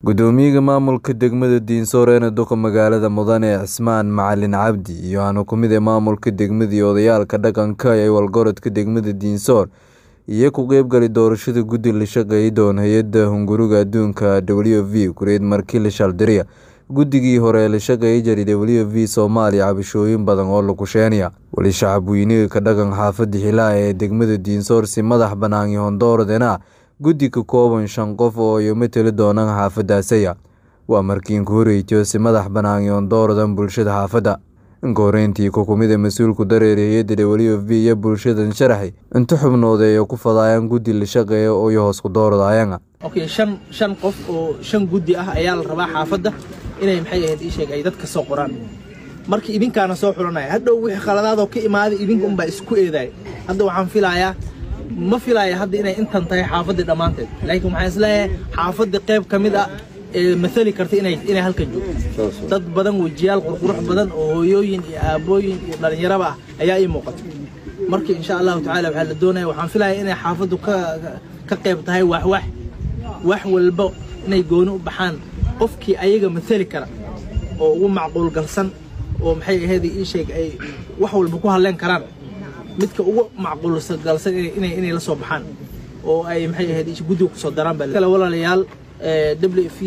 Gudoomiyaha maamulka degmada Dinsoor ee duqa magaalada Mudane Cismaan Macalin Cabdi iyo waxaana ku mid ah maamulka degmada iyo odayaalka dhaqanka ee walgorodka degmada Dinsoor iyo ka qaybgalay doorashada guddi la shaqeeya doona hay-adda hunguriga adduunka WFP kureed markii la shaldiriya guddigii hore ee la shaqeeya jiray WFP Soomaaliya cabashooyin badan oo la kusheenaya wali shacab weyniga ka dhaqan xaafada Hiilaa ee degmada Dinsoor si madax banaan iyo Hondoordeena guddi ka kooban shan qof oo ay matali doonaan xaafadaasaya waa markii ku horeeyay si madax banaan iyo Hondoordan bulshada xaafada inka horeyntii ku kumid mas-uulku dareere hay-adda WFP iyo bulshadan sharaxay inta xubnood ay ku fadayaan guddi la shaqeeya oo hoos ku dooradayaan okay shan shan qof oo shan guddi ah ayaa la rabaa xaafadda inay maxay ahayd ii sheeg ay dadka soo qoraan markii idinkaana soo xulanaya hadhow wixii khaladaadoo ka imaaday idinka unbaa isku eedaay hadda waxaan filayaa ma filaya hadda inay intan tahay xaafadii dhammaanteed laakiin waxaan isleeyahay xaafadii qayb ka mid ah ee mathali karta inay inay halkan joogto dad badan wejiyaal qurqurux badan oo hooyooyin iyo aabooyin iyo dhallinyaraba ah ayaa ii muuqata marka insha allahu tacaala waxaa la doonaya waxaan filaya inay xaafaddu ka ka qayb tahay waxwax wax walba inay gooni u baxaan qofkii ayaga mathali kara oo ugu macquul galsan oo maxay ahayd ii sheeg ay wax walba ku hadleen karaan midka ugu macquulsan galsan inay inay la soo baxaan oo ay maxay ahayd guddiga kusoo daraan baa kale walaalayaal WFP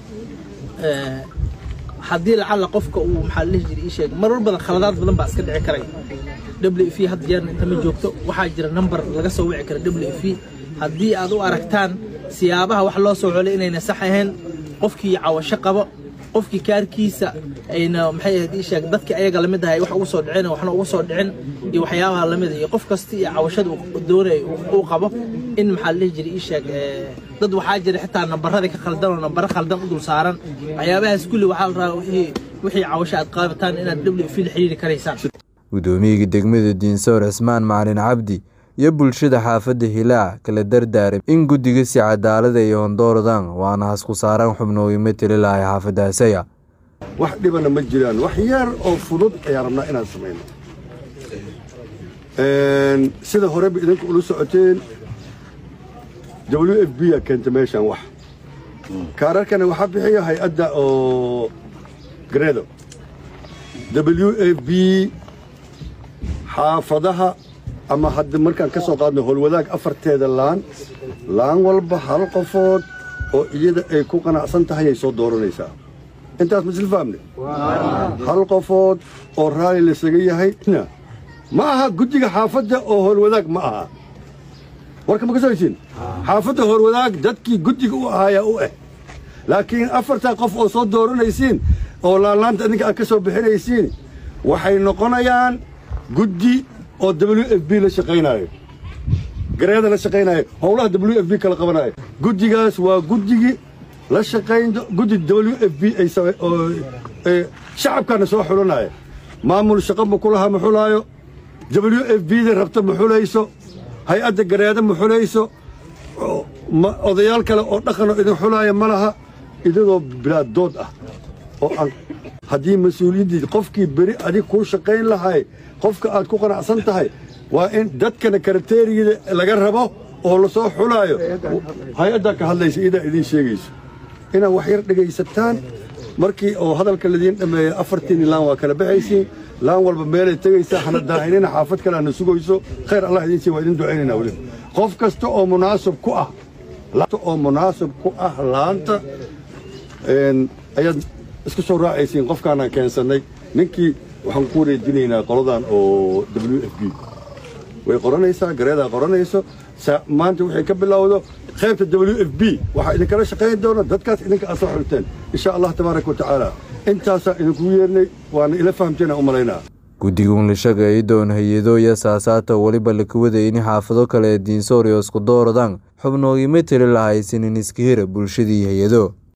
haddii lacala qofka uu maxaa la dhihi jiray ii sheeg marar badan khaladaad badan baa iska dhici karay WFP hadda jeerna inta ma joogto waxaa jira number laga soo wici kara WFP haddii aad u aragtaan siyaabaha wax loo soo xolay inayna sax ahayn qofkii cawasho qabo qofkii kaarkiisa ayna maxay ahayd ii sheeg dadkii ayaga lamid ahay wax ugu soo dhicin waxna ugu soo dhicin iyo waxyaabaha lamid iyo qof kasta iyo cawashada uu doonay uu qabo in maxaa la dhihi jiray ii sheeg dad waxaa jira xitaa nambaradii ka khaldan oo nambaro khaldan u dul saaran waxyaabahaas kulli waxaa la rabaa wixii wixii cawasho aad qaabataan inaad WFP la xiriiri karaysaan gudoomiyaha degmada Dinsoor Cismaan Macalin Cabdi iyo bulshada xaafadda Hiilaa kala dardaaray in guddiga si cadaalad ay Hondoordan waana hasku saaraan xubnooyin matali lahay xaafadaasaya wax dhibana ma jiraan wax yar oo fudud ayaan rabnaa inaan samayno sida horeba idinku ula socoteen WFP yaa keenta meeshaan wax kaararkana waxaa bixiya hay-adda oo gareedo WFP xaafadaha ama hadda markaan ka soo qaadno howlwadaag afarteeda laan laan walba hal qofood oo iyada ay ku qanacsan tahay ay soo dooranaysaa intaas ma isla fahamne hal qofood oo raalli lasaga yahay ma aha guddiga xaafadda oo howlwadaag ma aha warka ma ka soo heshiin xaafadda howlwadaag dadkii guddiga u ahaayaa u ah laakiin afartaa qof oo soo dooranaysiin oo laanlaanta idinka aad ka soo bixinaysiin waxay noqonayaan guddi oo w f b la shaqaynaayo gareeda la shaqaynaayo howlaha w f b kala qabanaayo guddigaas waa guddigii la shaqayn guddi w f b ay shacabkaana soo xulanaayo maamul shaqo ma ku laha ma xulaayo w f b da rabta ma xulayso hay-adda gareeda ma xulayso odayaal kale oo dhaqanoo idin xulaaya ma laha idadoo bilaad dood ah oo aan haddii mas-uuliyaddii qofkii beri adig kuu shaqayn lahay qofka aad ku qanacsan tahay waa in dadkana karateeriyada laga rabo oo la soo xulaayo hay-addaa ka hadlaysa iyadaa idiin sheegayso inaad wax yar dhegaysataan markii oo hadalka ladiin dhammeeya afartiinni laan waa kala baxaysiin laan walba meelay tegaysaa hana daahinina xaafad kale hana sugayso khayr allah idiin sii waa idin ducaynaynaa weliba qof kasta oo munaasib ku ah oo munaasib ku ah laanta ayaad isku soo raacaysiin qofkaanaan keensannay ninkii waxaan ku wareejinaynaa qoladan oo w f b way qoranaysaa gareedaa qoranayso maanta waxay ka bilowdo qaybta w f b waxaa idinkala shaqayn doona dadkaas idinka aad soo xulteen insha allah tabaaraka wa tacaala intaasaa idinku yeernay waana ila fahamteen aan u malaynaa guddigun la shaqeeya doon hay-ado iyo saasaata weliba laka wadaya in xaafado kale ee diinsoor iyo isku dooradaan xubnoogii matali lahaysanin iska hira bulshadii hay-ado